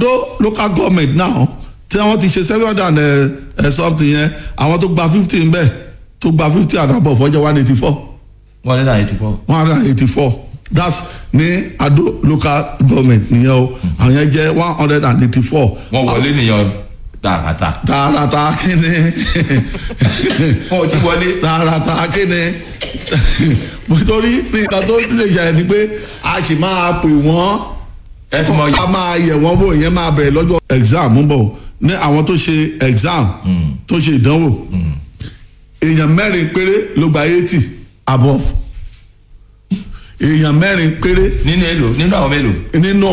Though local government now tí wọ́n ti ṣe seven hundred and uh, uh, something yẹn àwọn tó gba fifty ń bẹ̀ tó gba fifty àtàbọ̀ fọ́jọ́ one eighty four one hundred and eighty four. one hundred and eighty four that's ní Ado local government nìyẹn o àwọn yẹn jẹ́ one hundred and eighty four. wọ́n wọlé nìyẹn tààràtà. tààràtà kíni wọn ò tí wọlé. tààràtà kíni nítorí nǹkan tó lè ṣe ni pé a sì máa pè wọ́n ẹ fi mọ a máa yẹ̀ wọ́n wò ìyẹn máa bẹ̀rẹ̀ lọ́jọ́ exam ń bọ̀ ní àwọn tó ṣe exam tó ṣe ìdánwò èèyàn mẹ́rin péré ló gba eighty above èèyàn mẹ́rin péré nínú èlò nínú àwọn mélòó. nínú